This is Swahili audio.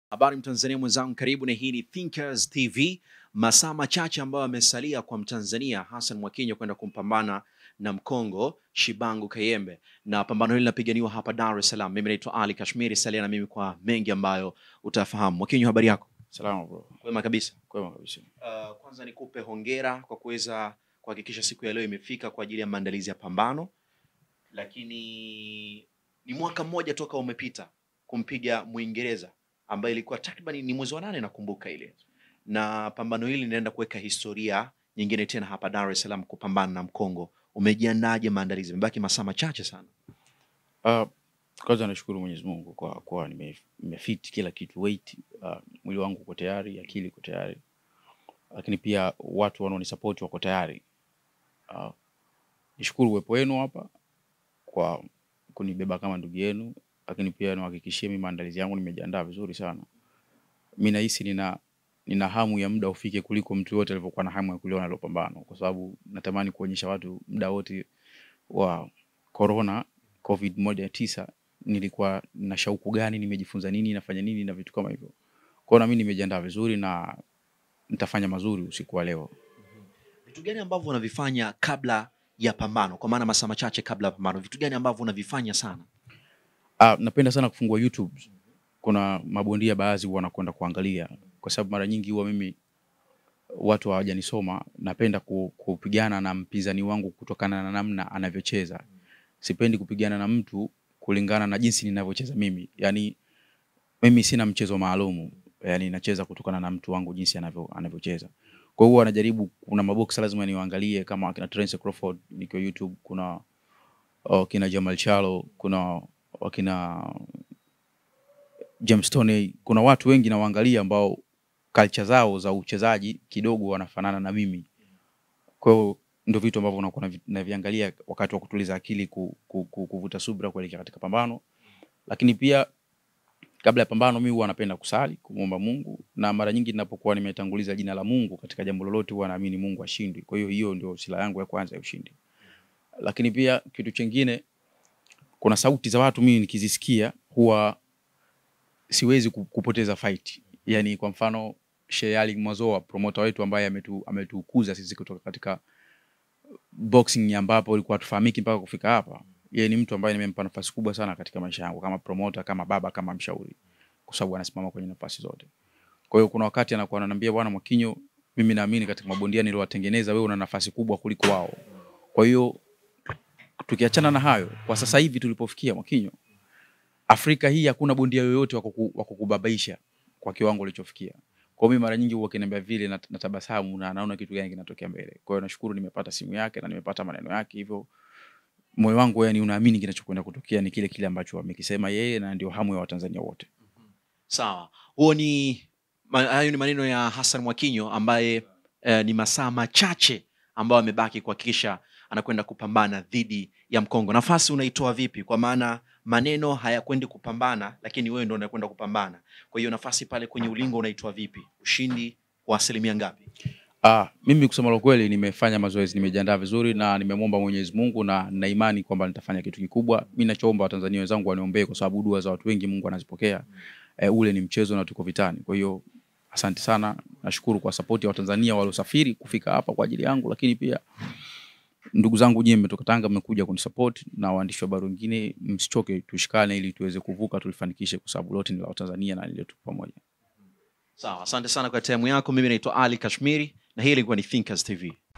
Habari Mtanzania mwenzangu, karibu na hii ni Thinkers TV. Masaa machache ambayo yamesalia kwa Mtanzania Hassan Mwakinyo kwenda kumpambana na Mkongo Shibangu Kayembe, na pambano hili linapiganiwa hapa Dar es Salaam. Mimi naitwa Ali Kashmiri, salia na mimi kwa mengi ambayo utafahamu. Mwakinyo, habari yako? Salama bro. Kwema kabisa. Kwema kabisa. Uh, kwanza nikupe hongera kwa kuweza kuhakikisha siku ya leo imefika kwa ajili ya maandalizi ya pambano, lakini ni mwaka mmoja toka umepita kumpiga Mwingereza ambaye ilikuwa takriban ni mwezi wa nane nakumbuka ile, na pambano hili linaenda kuweka historia nyingine tena hapa Dar es Salaam kupambana na Mkongo. Umejiandaje maandalizi? Imebaki masaa machache sana. Uh, kwanza nashukuru Mwenyezi Mungu kwa kuwa nime- nimefit kila kitu weight, uh, mwili wangu uko tayari, akili iko tayari, lakini pia watu wanaonisapoti wako tayari. Uh, nishukuru uwepo wenu hapa kwa kunibeba kama ndugu yenu, lakini pia niwahakikishie mimi maandalizi yangu nimejiandaa vizuri sana. Mi nahisi nina nina hamu ya muda ufike kuliko mtu yote alivyokuwa na hamu ya kuliona hilo pambano, kwa sababu natamani kuonyesha watu muda wote wa corona covid moja ya tisa nilikuwa na shauku gani, nimejifunza nini, nafanya nini na vitu kama hivyo. Kwa hiyo na mimi nimejiandaa vizuri na nitafanya mazuri usiku wa leo. Vitu gani ambavyo unavifanya kabla ya pambano, kwa maana masaa machache kabla ya pambano, vitu gani ambavyo unavifanya sana? Ah, napenda sana kufungua YouTube. Kuna mabondia baadhi huwa wanakwenda kuangalia, kwa sababu mara nyingi huwa mimi watu hawajanisoma, napenda ku- kupigana na mpinzani wangu kutokana na namna anavyocheza. Sipendi kupigana na mtu kulingana na jinsi ninavyocheza mimi. Yani mimi sina mchezo maalumu, yani nacheza kutokana na mtu wangu jinsi anavyo anavyocheza. Kwa hiyo huwa najaribu, kuna maboksa lazima niwaangalie kama akina Terence Crawford nikiwa YouTube, kuna wakina Jamal Charlo, kuna wakina James Toney, kuna watu wengi nawaangalia ambao culture zao za uchezaji kidogo wanafanana na mimi. Kwa hiyo ndio vitu ambavyo nakuwa navi- naviangalia wakati wa kutuliza akili, ku, ku, ku, kuvuta subira kuelekea katika pambano. Lakini pia kabla ya pambano, mimi huwa napenda kusali, kumwomba Mungu, na mara nyingi ninapokuwa nimetanguliza jina la Mungu katika jambo lolote, huwa naamini Mungu ashindi. Kwa hiyo hiyo ndio silaha yangu ya kwanza ya ushindi. Lakini pia kitu chingine, kuna sauti za watu mimi nikizisikia huwa siwezi ku- kupoteza fight. Yani kwa mfano Sheikh Ali Mwazoa promoter wetu ambaye ametu, ametukuza sisi kutoka katika boxing ambapo ilikuwa tufahamiki mpaka kufika hapa. Yeye ni mtu ambaye nimempa nafasi kubwa sana katika maisha yangu kama promoter, kama baba, kama mshauri, kwa sababu anasimama kwenye nafasi zote. Kwa hiyo kuna wakati anakuwa ananiambia, bwana Mwakinyo, mimi naamini katika mabondia niliowatengeneza, wewe una nafasi kubwa kuliko wao. Kwa hiyo tukiachana na hayo, kwa sasa hivi tulipofikia Mwakinyo, Afrika hii hakuna bondia yoyote wa kuku- wa kukubabaisha kwa kiwango ulichofikia. Kwa hiyo mimi mara nyingi huwa kiniambia vile nat- natabasamu na naona kitu gani kinatokea mbele. Kwa hiyo nashukuru nimepata simu yake na nimepata maneno yake, hivyo moyo wangu yani unaamini kinachokwenda kutokea ni kile kile ambacho amekisema yeye, na ndio hamu ya Watanzania wote. Sawa, huo ni ma- hayo ni maneno ya Hassan Mwakinyo ambaye eh, ni masaa machache ambayo amebaki kuhakikisha anakwenda kupambana dhidi ya Mkongo. Nafasi unaitoa vipi? Kwa maana maneno hayakwendi kupambana, lakini wewe ndo unakwenda kupambana. Kwa hiyo nafasi pale kwenye ulingo unaitoa vipi? Ushindi wa asilimia ngapi? Ah, mimi kusema la kweli nimefanya mazoezi, nimejiandaa vizuri na nimemwomba Mwenyezi Mungu na na imani kwamba nitafanya kitu kikubwa. Mimi nachoomba Watanzania wenzangu waniombee kwa sababu dua za watu wengi Mungu anazipokea. Eh, ule ni mchezo na tuko vitani. Kwa hiyo asante sana. Nashukuru kwa support ya Watanzania waliosafiri kufika hapa kwa ajili yangu, lakini pia ndugu zangu nyinyi mmetoka Tanga mmekuja kunisupport na waandishi wa habari wengine, msichoke, tushikane ili tuweze kuvuka, tulifanikishe, kwa sababu lote ni la Watanzania na letu pamoja. Sawa, asante sana kwa time yako. Mimi naitwa Ali Kashmiri na hii ilikuwa ni Thinkers TV.